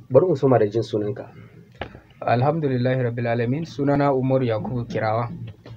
bari mu soma da jin sunanka alhamdulillahi rabbil alamin sunana umaru yakubu kirawa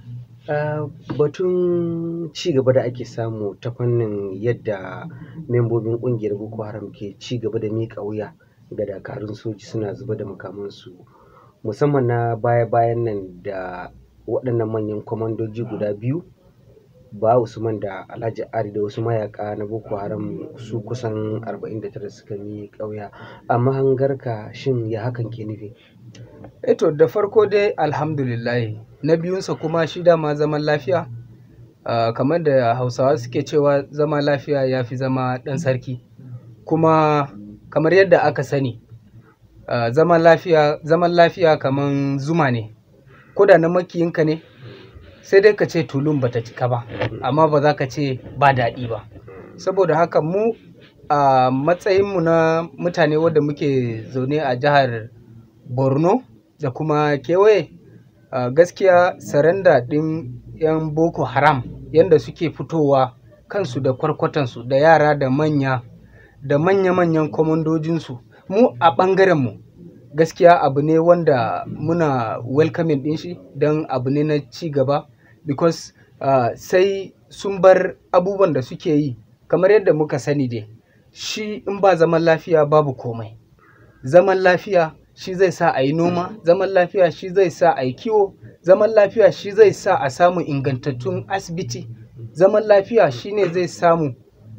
Uh, batun ci gaba da ake samu ta fannin yadda membobin kungiyar boko haram ke ci gaba da miƙa wuya ga dakarun soji suna zuba da makamansu musamman na baya-bayan nan da waɗannan manyan kwamandoji guda biyu ba usman da alhaji ari da wasu mayaka na boko haram su kusan 49 suka miƙa wuya amma hangarka shin ya hakan ke nufi eto da farko dai alhamdulillahi na biyunsa kuma shi dama zaman lafiya uh, kamar da hausawa suke cewa zama lafiya ya fi zama ɗan sarki kuma kamar yadda aka sani uh, zaman lafiya zaman lafiya kamar zuma ne ko da na makiyinka ne sai dai ka ce tulun bata cika ba amma ba za ka ce ba daɗi ba saboda haka mu a uh, matsayinmu na mutane wadda muke zaune a jihar borno da kuma kewaye uh, gaskiya saranda ɗin 'yan boko haram yadda suke fitowa kansu da kwarkwatansu da yara da manya da manya-manyan kwamandojinsu mu a ɓangarenmu gaskiya abu ne wanda muna welcoming ɗin shi don abu ne na ci gaba because uh, sai sun bar abubuwan da suke yi kamar yadda muka sani dai shi in ba zaman lafiya babu komai zaman lafiya shi zai sa a yi noma zaman lafiya shi zai sa a yi kiwo zaman lafiya shi zai sa a samu ingantattun asibiti zaman lafiya shi ne zai samu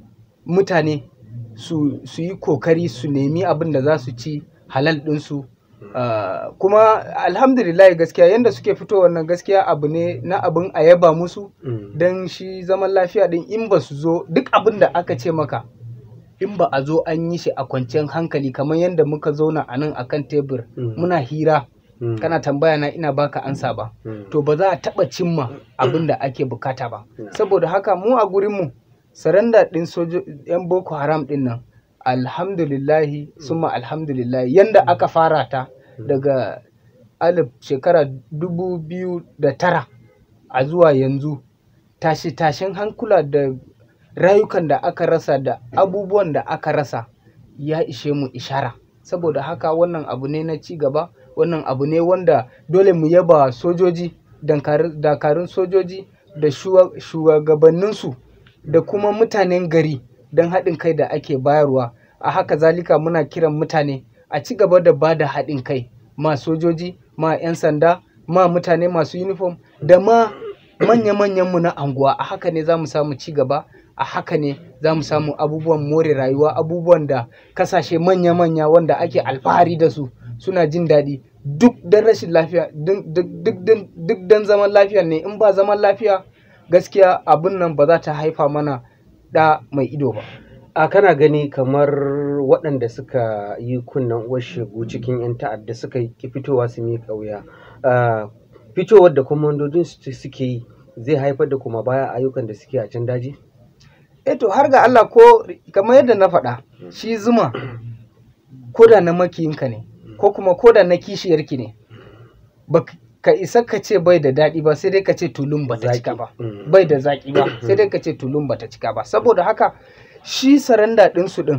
mutane su, su yi kokari su nemi abin da za su ci halal ɗinsu uh, kuma alhamdulillah gaskiya yadda suke fito wannan gaskiya abu ne na abin a yaba musu Mm. don shi zaman lafiya ɗin in ba su zo duk abin da aka ce maka in ba a zo an yi shi a kwanciyar hankali kamar yadda muka zauna a nan akan tebur Mm. muna hira Mm. kana tambaya na ina baka ansa ba Mm. to ba za a taɓa cimma abin da ake bukata ba Mm. saboda haka mu a gurinmu saranda ɗin sojo 'yan boko haram ɗin nan alhamdulillahi summa alhamdulillahi yanda aka fara ta daga alif shekara dubu biyu da tara a zuwa yanzu tashe-tashen hankula da rayukan da aka rasa da abubuwan da aka rasa ya ishe mu ishara saboda haka wannan abu ne na ci gaba wannan abu ne wanda dole mu yaba sojoji dankar- dakarun sojoji da shuwa- shugabanninsu da kuma mutanen gari don haɗin kai da ake bayarwa a haka zalika muna kiran mutane a ci gaba da ba da haɗin kai ma sojoji ma 'yan sanda ma mutane masu uniform da ma manya-manyanmu na anguwa a haka ne za mu samu ci gaba a haka ne za mu samu abubuwan more rayuwa abubuwan da kasashe manya-manya wanda ake alfahari da su suna jin daɗi duk don rashin lafiya duk- duk duk- duk don zaman lafiya ne in ba zaman lafiya gaskiya abin nan ba za ta haifa mana ɗa mai ido ba a kana gani kamar waɗanda suka yi kunnen uwar shegu cikin 'yan ta'adda suka ki fitowa su miƙa wuya Ah, fitowar da kwamandojin su suke yi zai haifar da kuma baya ayyukan da suke a can daji eh to har ga Allah ko kamar yadda na faɗa shi zuma ko da na makiyinka ne ko kuma ko da na kishiyarki ne ba ka isa ka ce bai da daɗi ba sai dai ka ce tulun ba ta Zaki. cika ba Mm. bai da zaƙi ba sai dai ka ce tulun ba ta cika ba saboda haka shi saranda ɗinsu ɗin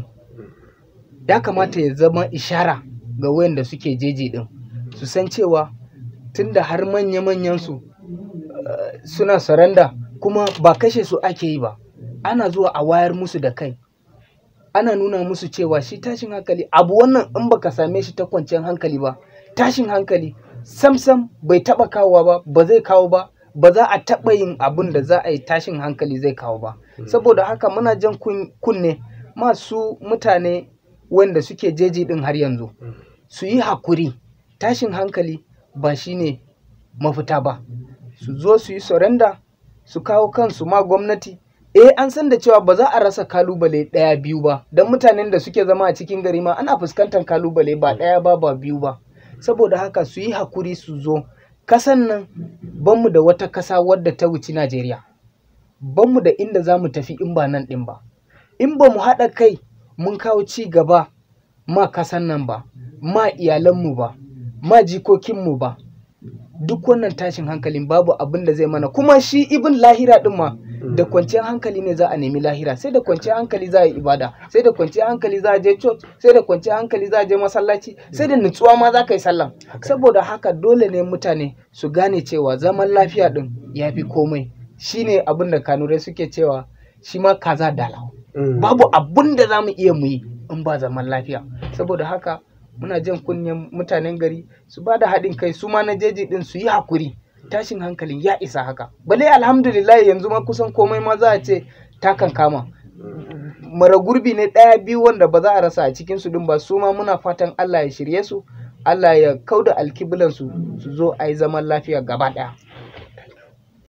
ya kamata ya zama ishara ga wayanda suke jeji ɗin su san cewa tunda har manya-manyan su eh, suna saranda kuma ba kashe su ake yi ba ana zuwa a wayar musu da kai ana nuna musu cewa shi tashin hankali abu wannan in baka same shi ta kwanciyar hankali ba tashin hankali samsam bai taba kawowa ba ba zai kawo ba ba za a taba yin abun da za a yi tashin hankali zai kawo ba saboda haka muna jan kun- kunne masu mutane wanda suke jeji din har yanzu su yi hakuri tashin hankali ba shine mafita ba su zo su yi surrender su kawo kansu ma gwamnati eh an san da cewa ba za a rasa kalubale ɗaya biyu ba don mutanen da suke zama a cikin gari ma ana fuskantar kalubale ba ɗaya ba ba biyu ba saboda haka su yi hakuri su zo kasan nan banmu da wata kasa wadda ta wuci najeriya banmu da inda za mu tafi in ba nan ɗin ba in ba mu haɗa kai mun kawo ci gaba ma kasan nan ba ma iyalanmu ba ma jikokinmu ba duk wannan tashin hankalin babu abin da zai mana kuma shi ibin lahira din ma da kwanciyar hankali ne za a nemi lahira sai da kwanciyar hankali za a yi ibada sai da kwanciyar hankali za a je church sai da kwanciyar hankali za a je masallaci sai da nutsuwa ma za ka yi sallah saboda haka dole ne mutane su gane cewa zaman lafiya din ya fi komai shine abin da kanurai suke cewa shi ma kaza dalau Mm. babu abun da za mu iya mu yi in ba zaman lafiya saboda haka muna jan kunnen mutanen gari su ba da haɗin kai su ma na jeji din su yi hakuri tashin hankalin ya isa haka bale alhamdulillah yanzu ma kusan komai ma za a ce takan kama mara gurbi ne ɗaya biyu wanda ba za a rasa a cikin su din ba su ma muna fatan Allah ya shirye su Allah ya kauda alkiblan su su zo a yi zaman lafiya gaba ɗaya